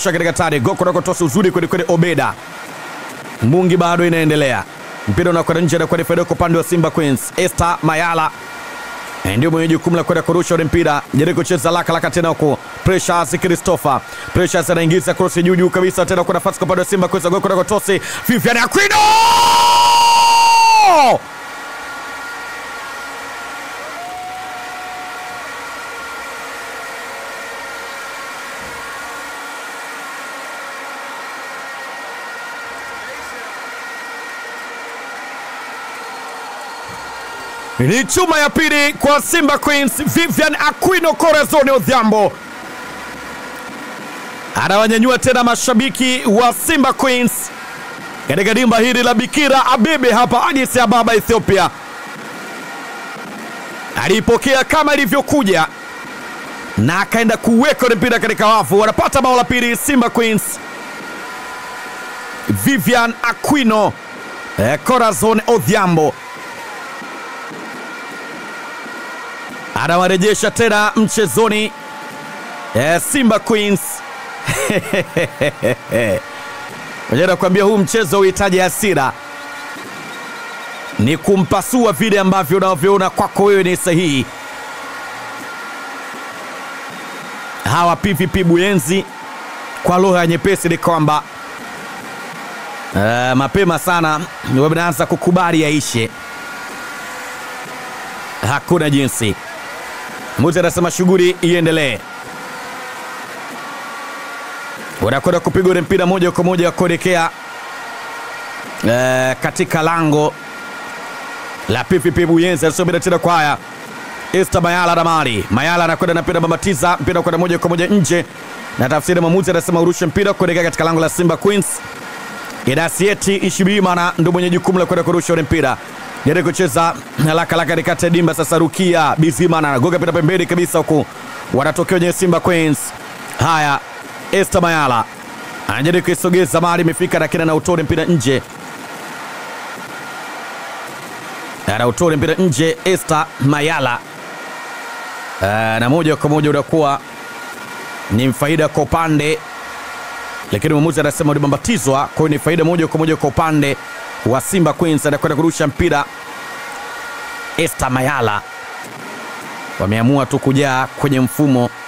Rusha katika tari goko nakotosa uzuri kweli kweli. Obeda Mungi bado inaendelea, mpira unakwenda nje na kwenda faida kwa upande wa Simba Queens. Esther Mayala Eh, ndio mwenye jukumu la kwenda kurusha ule mpira, jaribu kucheza laka laka tena huko. Precious Christopher, Precious anaingiza cross juu juu kabisa tena kwa nafasi kwa upande wa Simba Queens, goko nakotosi Vivian Aquino ni chuma ya pili kwa Simba Queens. Vivian Aquino Corazon Odhiambo anawanyanyua tena mashabiki wa Simba Queens katika dimba hili la Bikira Abebe hapa Addis Ababa, Ethiopia. Alipokea kama ilivyokuja na akaenda kuweka ule mpira katika wavu. Wanapata bao la pili Simba Queens. Vivian Aquino eh, Corazon Odhiambo anawarejesha tena mchezoni eh, Simba Queens. Moja nakwambia huu mchezo uhitaji hasira, ni kumpasua vile ambavyo unavyoona kwako wewe ni sahihi. Hawa PVP Buyenzi kwa lugha ya nyepesi ni kwamba eh, mapema sana wameanza kukubali yaishe, hakuna jinsi. Muzi anasema shughuli iendelee. Wanakwenda kupiga ule mpira moja kwa moja kuelekea eh, katika lango la PVP Buyenzi. Anasubiri tena kwa haya Esther Mayala na Mali Mayala anakwenda na mpira bambatiza mpira kwenda moja kwa moja nje, na tafsiri mwamuzi anasema urushe mpira kuelekea katika lango la Simba Queens. Idasieti Ishibimana ndo mwenye jukumu la kwenda kurusha ule mpira jaribu kucheza laka laka katikati ya dimba. Sasa Rukia Bizimana anagoga mpira pembeni kabisa, huku wanatokea wenye Simba Queens. Haya, Esther Mayala anajaribu kuisogeza mali, imefika lakini anautole mpira nje, anautole mpira nje. Esther Mayala Ah, na moja kwa moja unakuwa ni faida kwa upande, lakini mwamuzi anasema ulibambatizwa, kwa hiyo ni faida moja kwa moja kwa upande wa Simba Queens. Anakwenda kurusha mpira Esther Mayala, wameamua tu kujaa kwenye mfumo